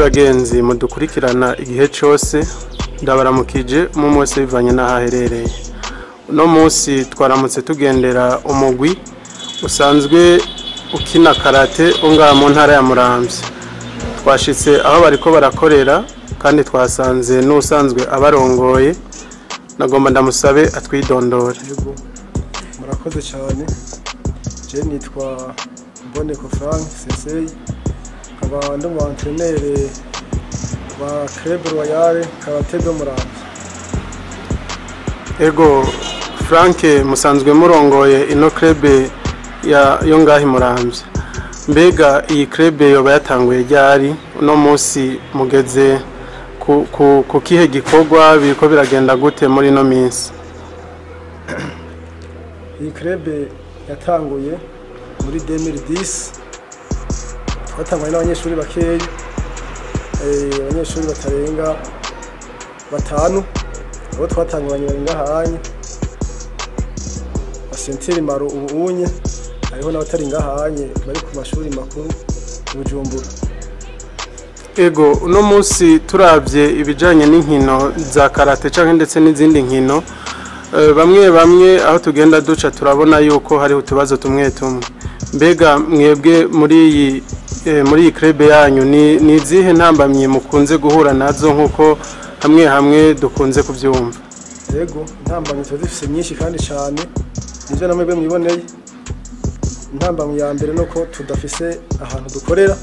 bagenzi mudukurikirana igihe cyose ndabaramukije mu munsi bivanye n'aho aherereye uno munsi twaramutse tugendera umugwi usanzwe ukina karate ungaha mu ntara ya muramvya twashitse aho bariko barakorera kandi twasanze n'usanzwe abarongoye nagomba ndamusabe atwidondore yego murakoze cyane je nitwa mboneko frank sesei nkaba ndi mu antrenere wa club royale karate do muramvya ego frank musanzwe murongoye ino krebe ya yo ngahi muramvya mbega iyi krebe yoba yatanguye ryari uno munsi mugeze ku, ku, ku kihe gikorwa biriko biragenda gute muri ino minsi iyi club yatanguye muri 2010 twatanguye n'abanyeshuri bakeyi eh, abanyeshuri batarenga batanu abo twatanguranye bari ngahanye basentiri maro ubu unye hariho n'abatari ngahanye bari ku mashuri makuru i bujumbura ego uno munsi turavye ibijanye n'inkino za karate canke ndetse n'izindi nkino eh, bamwe bamwe aho tugenda duca turabona yuko hariho utubazo tumwe tumwe mbega mwebwe muri iyi eh, muri iyi krebe yanyu ni ni izihe ntambamyi mukunze guhura nazo nk'uko hamwe hamwe dukunze kuvyumva yego intambamyi tuba zifise nyinshi kandi cyane nivyo namwe bwe mwiboneye intambamyi ya mbere nuko tudafise ahantu dukorera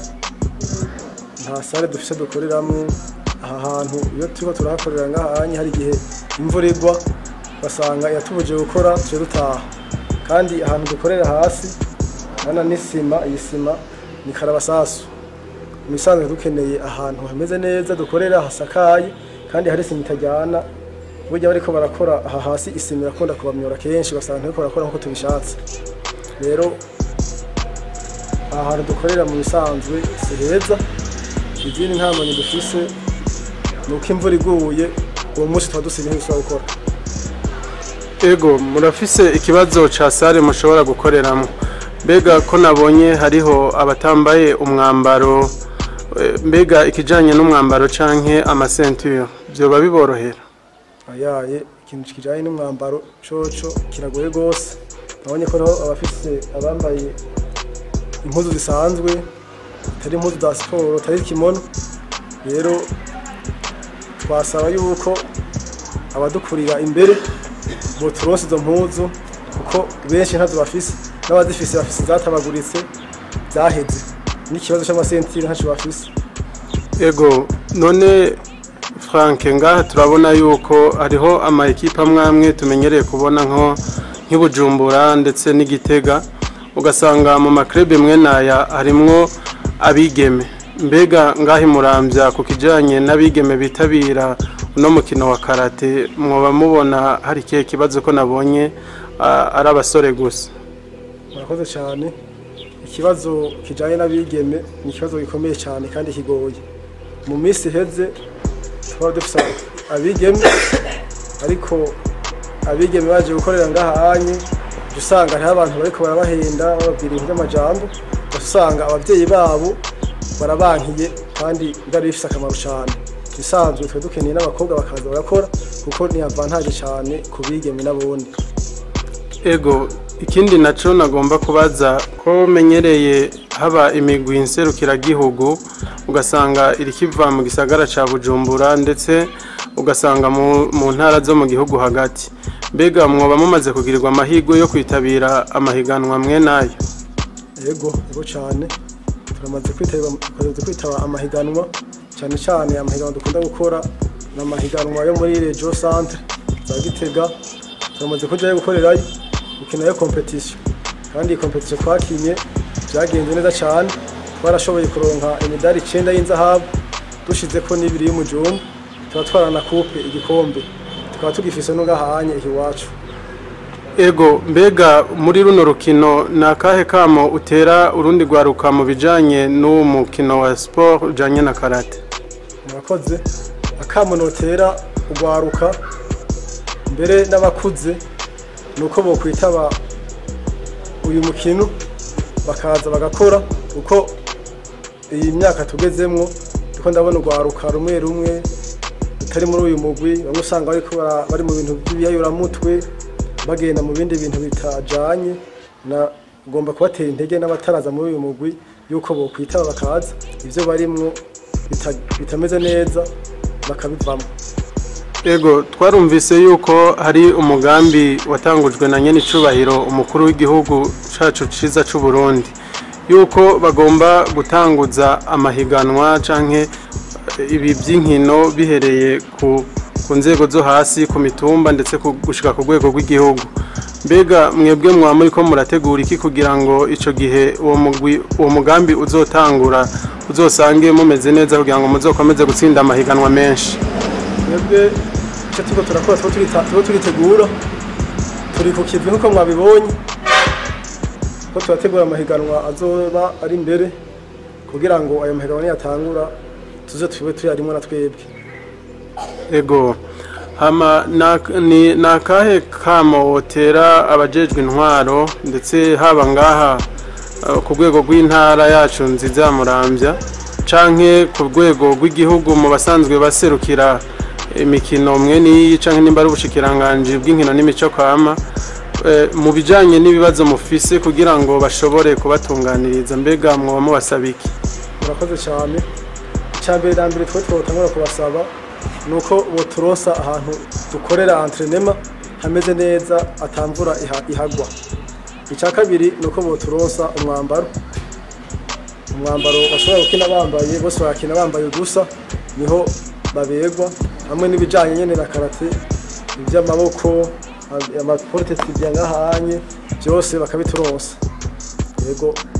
nta sare dufise dukoreramo aha hantu iyo turiko turahakorera ngahanye hari igihe imvura igwa basanga yatubuje gukora tuje dutaha kandi ahantu dukorera hasi hana n'isima iyi sima ni karabasasu mu isanzwe dukeneye ahantu hameze neza dukorera hasakaye kandi hari isima itajyana burya bariko barakora aha hasi isima irakunda kubamyora kenshi basanga ntariko barakora nkuko tubishatse rero aha hantu dukorera mu bisanzwe si heza izindi ntambanyi dufise ni uko imvura iguye uwo munsi tuba dusigaye ntidusubira gukora ego murafise ikibazo ca sare mushobora gukoreramwo mbega ko nabonye hariho abatambaye umwambaro eh, mbega ikijanye n'umwambaro canke amasenture vyoba biborohera ayaye ikintu kijanye n'umwambaro coco kiragoye gose nabonye ko hariho abafise abambaye impuzu zisanzwe atari impuzu za siporo atari kimono rero twasaba yuko abadukurira imbere boturonse izo mpuzu kuko benshi ntazo bafise n'abazifise bafise zatabaguritse zaheze n'ikibazo c'amasentire ntaco bafise ego none frank ngaha turabona yuko hariho ama ekipe amwe amwe tumenyereye kubona nko nk'ibujumbura ndetse n'igitega ugasanga mu makrebe mwe naya harimwo abigeme mbega ngaho imurambya ku kijyanye n'abigeme bitabira uno mukino wa karate mwoba mubona hari ikihe kibazo ko nabonye ah, ari abasore gusa murakoze cyane ikibazo kijyanye n'abigeme ni ikibazo gikomeye cyane kandi kigoye mu minsi iheze twaba dufite abigeme ariko abigeme baje gukorera ngahanye ujya usanga hariho abantu bariko barabahenda bababwira ibintu by'amajambo ugahita usanga ababyeyi babo barabankiye kandi byari bifite akamaro cyane isanzwe twe dukeneye n'abakobwa bakaza barakora kuko ni avantage cyane ku bigeme n'abundi ego ikindi nacyo nagomba kubaza ko menyereye haba imigwi nserukiragihugu ugasanga iri kiva mu gisagara cya bujumbura ndetse ugasanga mu- mu ntara zo mu gihugu hagati mbega mwoba mumaze kugirirwa amahirwe yo kwitabira amahiganwa mwe nayo yego yego cyane turamaze kwitaba turamaze kwitaba amahiganwa cyane cyane amahiganwa dukunda gukora ni amahiganwa yo muri regio centre za gitega turamaze kujyayo gukorerayo gukinayo competition kandi iyi competition twakinye byagenze neza cyane twarashoboye kuronka imidari icyenda y'inzahabu dushize ko n'ibiri y'umujumbu tuba twarana coupe igikombe tukaba tugifise n'ugahanye iwacu ego mbega muri runo rukino ni akahe kamo utera urundi rwaruka mu bijyanye n'uwo mukino wa siporo ujyanye na karate murakoze akamo notera ugwaruka mbere n'abakuze ni uko bokwitaba uyu mukino bakaza bagakora kuko iyi myaka tugezemwo ndiko ndabona urwaruka rumwe rumwe rutari muri uyu mugwi bamwe usanga bariko bara- bari mu bintu by'ibiyayuramutwe bagenda mu bindi bintu bitajanye na ngomba kubatera intege n'abataraza muri uyu mugwi yuko bokwitaba bakaza ivyo barimwo bita- bitameze neza bakabivamo Ego twarumvise yuko hari umugambi watangujwe na nyene icubahiro umukuru w'igihugu cacu ciza c'u Burundi yuko bagomba gutanguza amahiganwa canke eh, ibi by'inkino bihereye ku, ku nzego zo hasi ku mitumba ndetse ku- gushika ku rwego rw'igihugu mbega mwebwe mwaba muriko murategura iki kugira ngo ico gihe uwo mugwi uwo mugambi uzotangura uzosange mumeze neza kugira ngo muzokomeze gutsinda amahiganwa menshi twebwe icyo turiko turakora tuba turita- tuba turitegura turi ku kivi nk'uko mwabibonye ko turategura amahiganwa azoba ari imbere kugira ngo ayo mahiganwa niyatangura tuze tube tuyarimwo na twebwe Ego hama na- ni ni akahe kamo wotera abajejwe intwaro ndetse haba ngaha eh, ku rwego rw'intara yacu nziza ya Muramvya canke ku rwego rw'igihugu mu basanzwe baserukira imikino mwe n'iyi canke nimba ari ubushikiranganji bw'inkino n'imico kama eh, mu bijanye n'ibibazo mufise kugira ngo bashobore kubatunganiriza mbega mwoba mubasaba iki murakoze cyane icya mbere na mbere twe twotangura kubasaba ni uko boturosa ahantu dukorera entrenema hameze neza atamvura iha- ihagwa icya kabiri ni uko boturosa umwambaro umwambaro bashobora gukina bambaye bose barakina bambaye udusa niho babegwa hamwe n'ibijyanye nyine na karate iby'amaboko amaporotesi byangahanye byose bakabiturosa yego